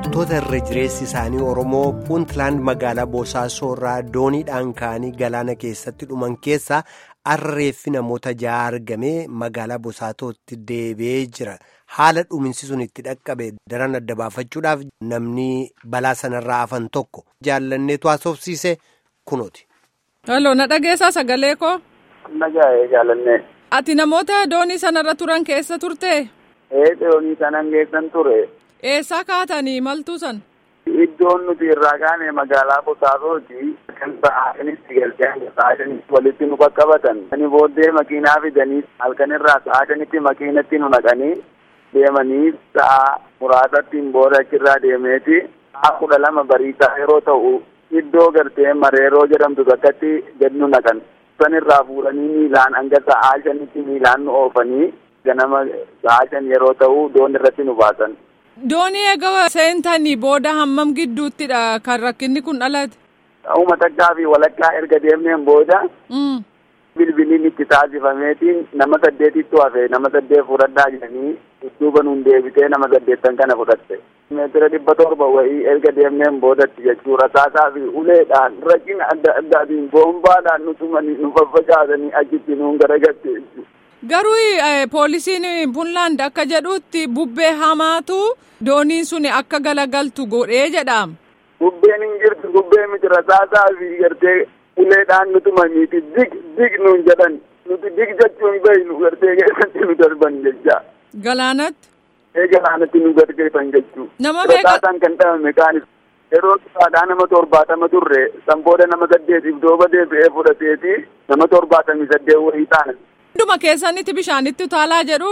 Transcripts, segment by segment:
Baqattoota irra jireessi isaanii Oromoo Puuntland magaalaa Boosaassoo irraa dooniidhaan ka'anii galaana keessatti dhuman keessaa arreeffi namoota ja'a argamee magaalaa Bosaatootti deebi'ee jira. Haala dhuminsi sun itti dhaqqabe daran adda baafachuudhaaf namni balaa sanarraa hafan tokko jaallanneetu haasofsiise kunooti. Halloo na dhageessaa sagalee koo. Nagaa'ee jaalannee. Ati namoota doonii sanarra turan keessa turtee? Ee doonii sanan keessan ture. Eessaa kaatanii maltuu san? Iddoon nuti irraa kaane magaalaa Bosaasooti. Kan sa'aatanitti galtee sa'aatanitti walitti nu qaqqabatan. Ani booddee makiinaa fidanii halkan irraa sa'aatanitti makiinatti nu naqanii deemanii sa'a muraasattiin booda achirraa deemeeti. Sa'a kudha lama bariisaa yeroo ta'u iddoo gartee mareeroo jedhamtu bakkatti gad nu naqan. San irraa fuudhanii miilaan hanga sa'aa shanitti miilaan nu oofanii ganama sa'aa shan yeroo ta'u doon irratti nu baasan. Doonii egaa seentanii booda hammam gidduuttidha kan rakkinni kun dhalate? Ta'uma takkaa fi walakkaa erga deemneen booda bilbiliin itti taasifameetiin nama saddeetittu hafe nama saddeet fudhadhaa jedhanii dudduuba nuun deebitee nama saddeettan kana fudhatte. Meetira dhibba torba wayii erga deemneen boodatti jechuudha. Taasaa fi uleedhaan rakkina adda addaatiin boombaadhaan nu tumanii nu faffacaasanii achitti nuun garagatte. Garuu poolisiin Puunlaand akka jedhutti bubbee hamaatu dooniin sun akka galagaltu godhee jedhama. Bubbeen hin jirtu bubbee miti rasaasaa fi gartee uleedhaan nu tumaniiti dig dig nuun jedhan nuti dig jechuun beeynu gartee keessatti nu darban jecha. Galaanatti. Ee galaanatti nu gargeessan jechuu. Nama meeqa. Rasaasaan kan dhabame kaanis. Yeroo saadhaa nama torbaatama turre san booda nama saddeetiif dooba deebi'ee fudhateeti nama torbaatamii saddeet wayii taana. Hunduma keessanitti bishaanitti utaalaa jedhu.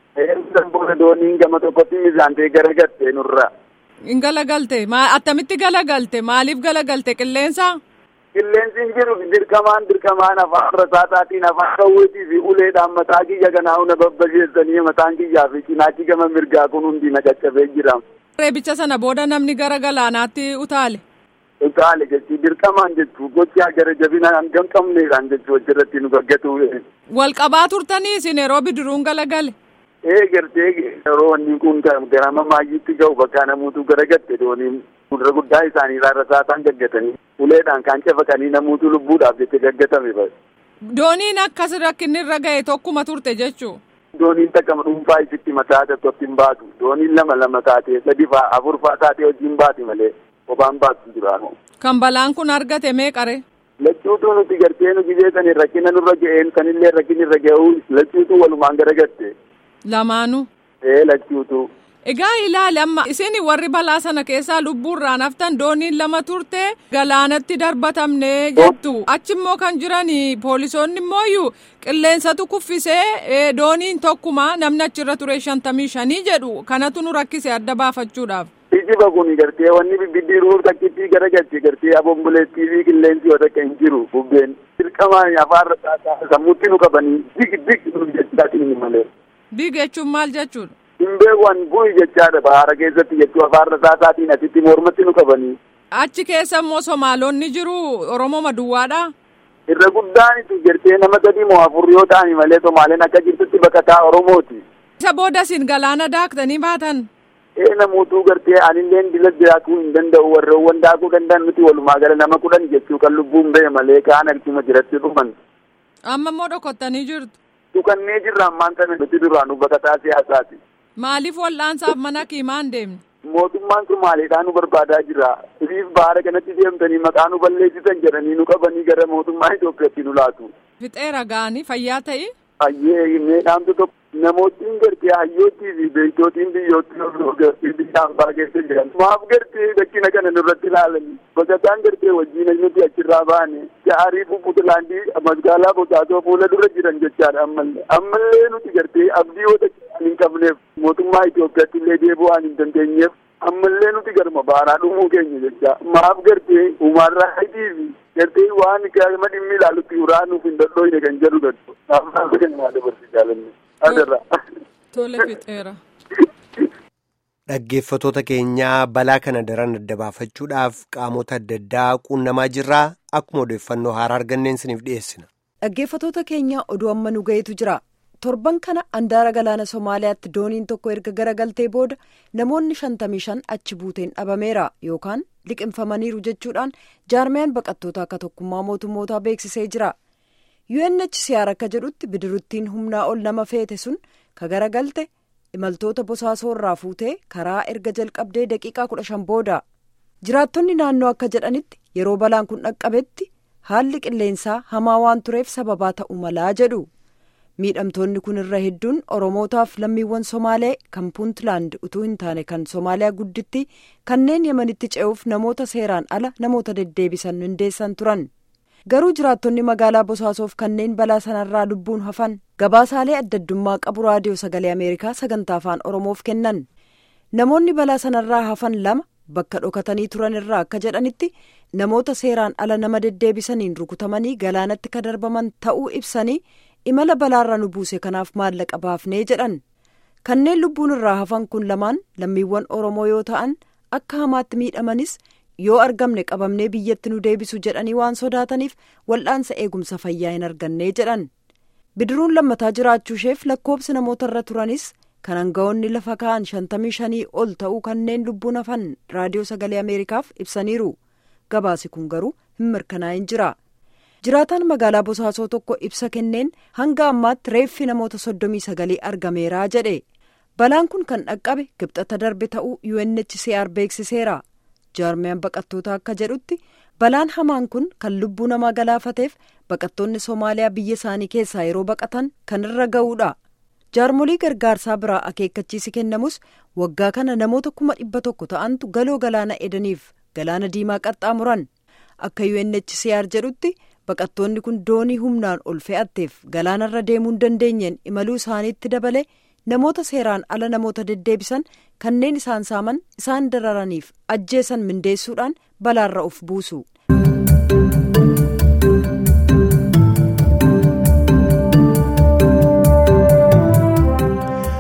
San booda dooniin gama tokkotti mizaantee garagalte nurra. Hin galagalte attamitti galagalte maaliif galagalte qilleensa? Qilleensi hin jiru dirqamaan dirqamaan afaan rasaasaatiin afaan qawweetii fi uleedhaan mataa kiyya kanaa hunda babbasheessanii mataan kiyyaa fi cinaachi gama mirgaa kun hundi na caccabee jira. Reebicha sana booda namni gara galaanaatti utaale. Utaale jechuun dirqamaan jechuun gochaa gara jabina hangam qabneedhaan jechuun achirratti nu gaggatu. Wal qabaa turtanii isin yeroo bidiruun galagale. Ee gartee yeroo wanni kun garama maayyiitti ga'u bakka namuutu garagatte dooniin fuuldura guddaa isaaniirraa rasaasaan gaggatanii uleedhaan kaan cafaqanii namuutu lubbuudhaaf jecha gaggatame bara. Dooniin akkas rakkinni irra ga'e tokkuma turte jechuu. Dooniin takka dhuunfaa isitti mataa tokkotti hin baatu. Dooniin lama lama taatee sadi faa afur faa taatee hojiin baati malee kophaan baatu jiraanu. Kan balaan kun argate meeqare? Lachuutu nuti gartee nu gizeessanii rakkina nurra ga'een sanillee rakkinni irra ga'uu lachuutu walumaan garagatte. Lamaanuu. Ee lachuutu. Egaa ilaali amma isin warri balaa sana keessaa lubbuurraan haftan dooniin lama turte galaanatti darbatamne jettu achimmoo kan jiran poolisoonni immoo qilleensatu kuffisee dooniin tokkuma namni achirra ture shantamii shanii jedhu kanatu nu rakkise adda baafachuudhaaf. Ijiba kun gartee wanni bibbidiruu takkittii garagalche gartee abomboleettii fi qilleensi yoo takka hin jiru bubbeen dirqamaan afaan rasaasaa sammuutti nu qabanii dig dig nu jechaatiin malee. Dig jechuun maal jechuudha? Himbeewwan bu'i jechaadha bahaara keessatti jechuu afaan rasaasaatiin asitti mormatti nu qabanii. Achi keessa immoo Somaalonni jiru Oromoo maduwwaadha. Irra guddaan itti gartee nama sadii moo afur yoo ta'ani malee Somaaleen akka jirtutti baqataa Oromooti. Isa booda isin galaana daaktanii baatan. Ee namoota gartee anilleen dila daakuu hin danda'u warreewwan daakuu danda'an nuti walumaa gala nama kudhan jechuu kan lubbuun ba'e malee kaan harkima jiratti dhuman. Amma immoo dhokottanii jirtu. Dhukannee jirra ammaan kana nuti duraanuu baqataa siyaasaati. Maaliif wal'aansaaf mana kiimaan deemne? Mootummaan Somaaleedhaan nu barbaadaa jira. Siriif baara kanatti deemtanii maqaa nu balleessisan jedhanii nu qabanii gara mootummaa Itoophiyaatti nu laatu. Fixeera gaanii fayyaa ta'e? Hayyee meedhaamtu tokko namootni gartee hayyootii fi beektootiin biyyootti biyya hambaa keessa jiran. Maaf gartee rakkina kana nurratti ilaalanii baqataan gartee wajjin nuti achirraa baane ja'arii Puntlaandii magaalaa Bosaasoo fuula dura jiran jechaadha ammallee. Ammallee nuti gartee abdii yoo hin qabneef mootummaa Itoophiyaatti illee deebi'uu waan hin dandeenyeef ammallee nuti garma baaraa dhumuu keenya jecha maaf gartee uumaarraa hidhii fi gartee waan qaama dhimmi ilaalutti uraa nuuf hin dadhooyne kan jedhu gaddu. Naaf kan maa dabarsi jaalanne. Adarra. Tole fixeera. Dhaggeeffatoota keenyaa balaa kana daran adda baafachuudhaaf qaamota adda addaa quunnamaa jirraa akkuma odeeffannoo haaraa arganneen isiniif dhiyeessina. Dhaggeeffatoota keenya oduu amma nu gaheetu jira. torban kana andaara galaana somaaliyaatti dooniin tokko erga garagaltee booda namoonni shantamii shan achi buuteen dhabameera yookaan liqinfamaniiru jechuudhaan jaarmiyaan baqattoota akka tokkummaa mootummootaa beeksisee jira UNHCR akka jedhutti bidiruttiin humnaa ol nama feete sun ka garagalte imaltoota bosaasoo irraa fuutee karaa erga jalqabdee daqiiqaa kudha shan booda jiraattonni naannoo akka jedhanitti yeroo balaan kun dhaqqabetti haalli qilleensaa hamaa waan tureef sababaa ta'u malaa jedhu miidhamtoonni kun irra hedduun oromootaaf lammiiwwan somaalee kan puuntlaand utuu hin taane kan somaaliyaa gudditti kanneen yemanitti ce'uuf namoota seeraan ala namoota deddeebisan hundeessan turan garuu jiraattonni magaalaa bosaasoof kanneen balaa sanarraa lubbuun hafan gabaasaalee addaddummaa qabu raadiyoo sagalee ameerikaa sagantaa afaan oromoof kennan namoonni balaa sanarraa hafan lama bakka dhokatanii turan irraa akka jedhanitti namoota seeraan ala nama deddeebisaniin rukutamanii galaanatti ka darbaman ta'uu ibsanii imala balaarra nu buuse kanaaf maallaqa baafnee jedhan kanneen lubbuun irraa hafan kun lamaan lammiiwwan oromoo yoo ta'an akka hamaatti miidhamanis yoo argamne qabamnee biyyatti nu deebisu jedhanii waan sodaataniif wal'aansa eegumsa fayyaa hin argannee jedhan bidiruun lammataa jiraachuusheef lakkoobsi namoota irra turanis kan hanga'oonni lafa ka'an shantamii shanii ol ta'uu kanneen lubbuun hafan raadiyoo sagalee ameerikaaf ibsaniiru gabaasi kun garuu hin mirkanaa'in jira jiraataan magaalaa bosaasoo tokko ibsa kenneen hanga ammaatti reeffi namoota soddomii sagalii argameeraa jedhe balaan kun kan dhaqqabe gibxata darbe ta'uu UNHCR beeksiseera jaarmiyaan baqattoota akka jedhutti balaan hamaan kun kan lubbuu namaa galaafateef baqattoonni soomaaliyaa biyya isaanii keessaa yeroo baqatan kan irra ga'uudha jaarmolii gargaarsaa biraa akeekkachiisi kennamus waggaa kana namoota kuma dhibba tokko ta'antu galoo galaana edaniif galaana diimaa qaxxaamuran akka UNHCR jedhutti baqattoonni kun doonii humnaan ol fe'atteef galaanarra deemuu hin dandeenyeen imaluu isaaniitti dabale namoota seeraan ala namoota deddeebisan kanneen isaan saaman isaan dararaniif ajjeesan mindeessuudhaan balaarra of buusu.